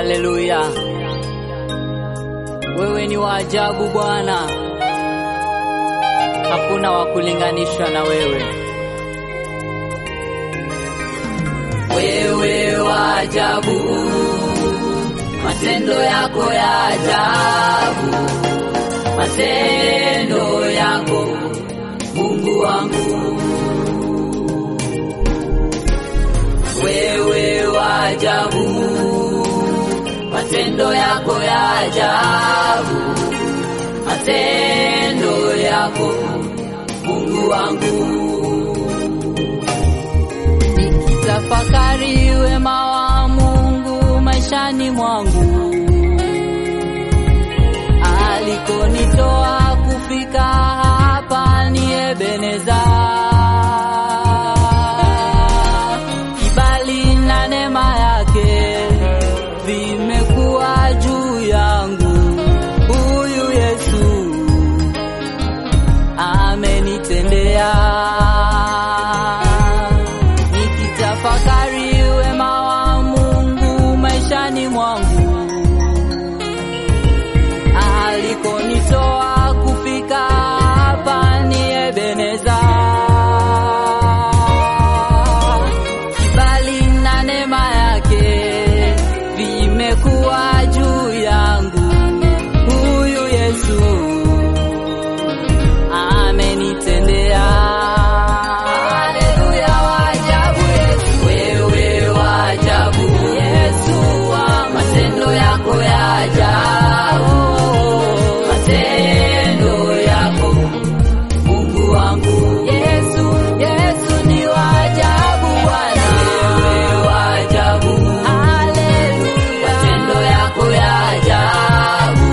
Haleluya, wewe ni wa ajabu Bwana, hakuna wa kulinganishwa na wewe. Wewe wa ajabu, matendo yako ya ajabu, matendo yako Mungu wangu, wewe wa ajabu, matendo yako ya ajabu, matendo yako Mungu wangu. Nikitafakari wema wa Mungu maishani mwangu, alikonitoa kufika hapa ni Ebeneza. Kibali na neema yake vimekuwa juu yangu. Huyu Yesu amenitendea. Nikitafakari wema wa Mungu maishani mwangu, alikonitoa kufika hapa ni Ebeneza. Kibali na neema yake vimekuwa juu yangu. Huyu Yesu amenitendea. Haleluya, wa ajabu Yesu, wewe wa ajabu Yesu wangu, matendo yako ya ajabu, matendo yako Mungu wangu. Yesu, Yesu ni wa ajabu Bwana, wewe wa ajabu. Haleluya, matendo yako ya ajabu,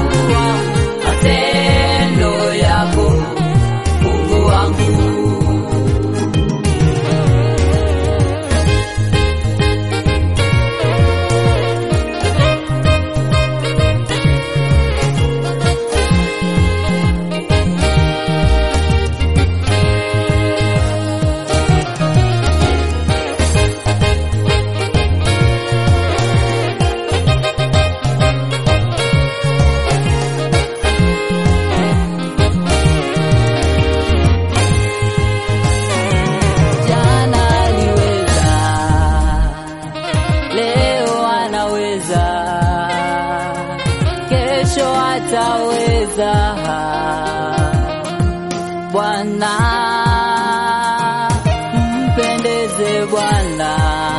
matendo yako Mungu wangu. Jana aliweza, leo anaweza, kesho ataweza. Bwana, mpendeze Bwana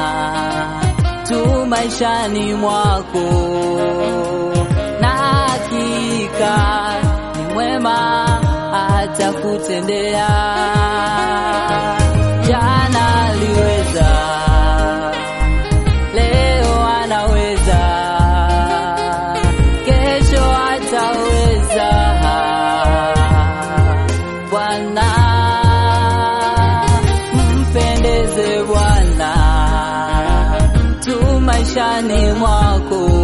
tu maishani mwako, na hakika ni mwema atakutendea. Jana aliweza, leo anaweza, kesho ataweza. Bwana, mpendeze Bwana tu maishani mwako